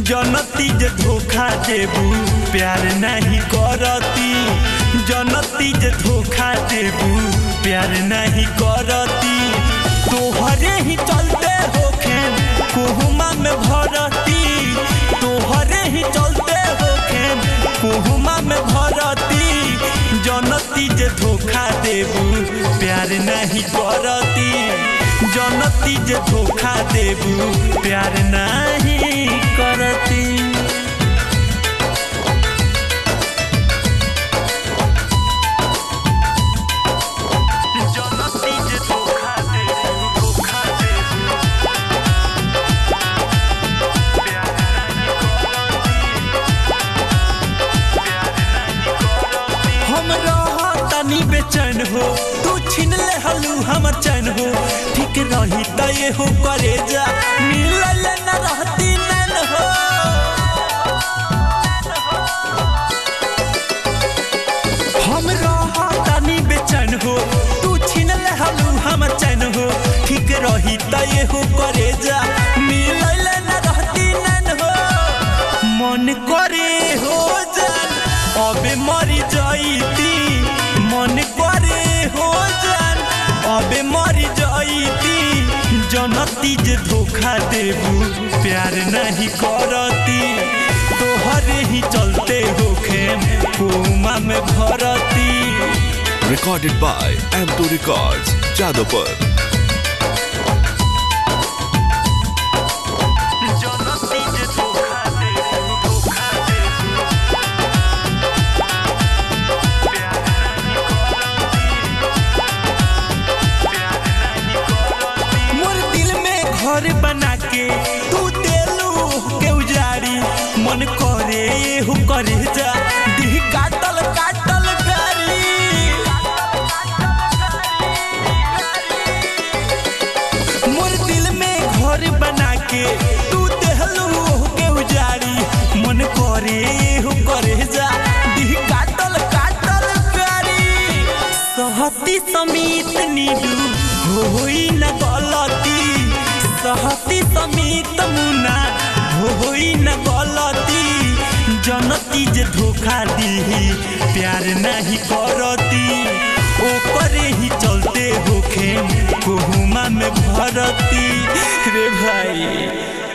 जनती जे धोखा देबू प्यार नहीं करती जनती जे धोखा देबू प्यार नहीं करती तोहरे ही चलते होखे कोहुमा में भरती तोहरे ही चलते होखे कोहुमा में भरती जनती जे धोखा देबू प्यार नहीं करती जनती जे धोखा देबू प्यार नहीं करती जनती जे धोखा देबू धोखा देबू प्यार हम तनी बेचैन हो तू छीन ले हलू हमर चैन हो ठीक रही त ये हो करे जा मिलल न रहती नैन हो हम तनी बेचैन हो तू छीन ले हलू हमर चैन हो ठीक रही त ये हो करे जा मिलल न रहती नैन हो मन करे हो जान अबे मरी जाईती मन करे हो जान अबे मरी जाईती जनती जे धोखा देबू प्यार नहीं करती तोहरे ही चलते होखे कोमा में भरती Recorded by M2 Records, Jadavpur. जनती जे धोखा देबू धोखा देबू मोर दिल में घर बना के तू देलू के उजारी मन करे हु करे जा दिह काटल काटल गारी मोर दिल में घर बना के तू देलू के उजारी मन करे हु करे जा दिह काटल काटल गारी सहती समीत नीडू होई न गलती सहती समीत मुना होई न गलती जनती जे धोखा दी प्यार नहीं करती ओकरे ही चलते होखे कोहुमा में भरती रे भाई